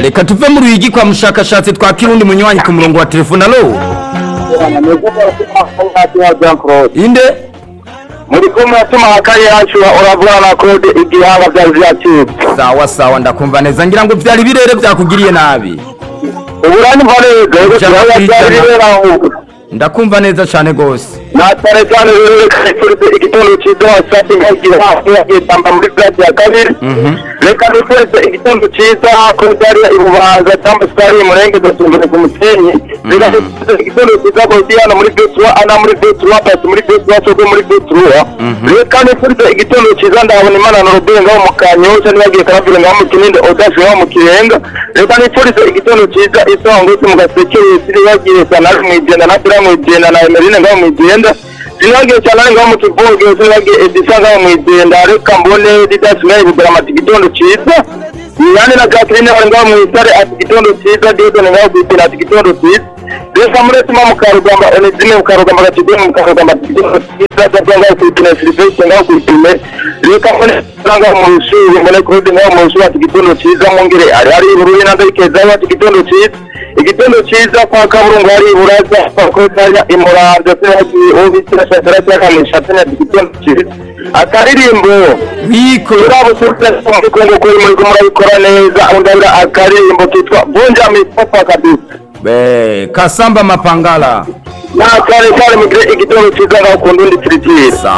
reka tuve muri uyu gikwa mushakashatsi twa kirundi munywanyi ku murongo wa telefone alo inde muri kumwe tumaha kayihacura uravura na kode igihanga byari byacitse sawa sawa ndakumva neza ngira ngo byari birere byakugiriye nabi uburani mpanega Ijana ku ijana. byari bibera ahubwo ndakumva neza cyane rwose natare cyane reka turitse igitondo cyiza safi nkagira hafi yagitamba muri plate ya kabiri reka duturitse igitondo cyiza ko byari ibubanza cyangwa se ari murenge dasumbire ku musenyi reka duturitse igitondo cyiza ko hano muri betuwa ana muri betuwa pasi muri betuwa cyogo muri betuwa reka duturitse igitondo cyiza ndabona imana na robin ngaho mu kanyosha ntibagiye karabwira ngaho mu kininde odashe ngaho mu kirenga reka duturitse igitondo cyiza isongose mu gaseke yisiri bagiye sana mu igenda na sira mu igenda na emerine ngaho mu igenda sinagiye cyane ari ngaho mu kivuge sinagiye edisa ngaho mu igenda reka mbone didasimaye bugura amata igitondo cyiza Yane na Catherine bari ngaho mu isare ati igitondo cyiza Diodone ngaho ku isare ati igitondo cyiza Reka muretima mu karugamba Onezime mu karugamba Gatidoni mu karugamba ati igitondo cyiza Dabya ngaho ku ipine Silvestre ngaho ku ipine Reka mbone Sara ngaho mu ishuri mbone Claude ngaho mu ishuri ati igitondo cyiza Mungire ari ari uruhi na Ndayikezaho ati igitondo cyiza igitondo cyiza kwa kaburungu hari iburaza bakotanya imuranza se hagiye ubitsira shatara cyakamisha tena igitondo cyiza akaririmbo wiko urabusubiza muri kongo kuri muri kumwe murabikora neza undabira akaririmbo kitwa vunja mipaka kabisa Be, kasamba mapangala nakare cyane mugire igitondo cyiza ngaho ku ndundi tiritiri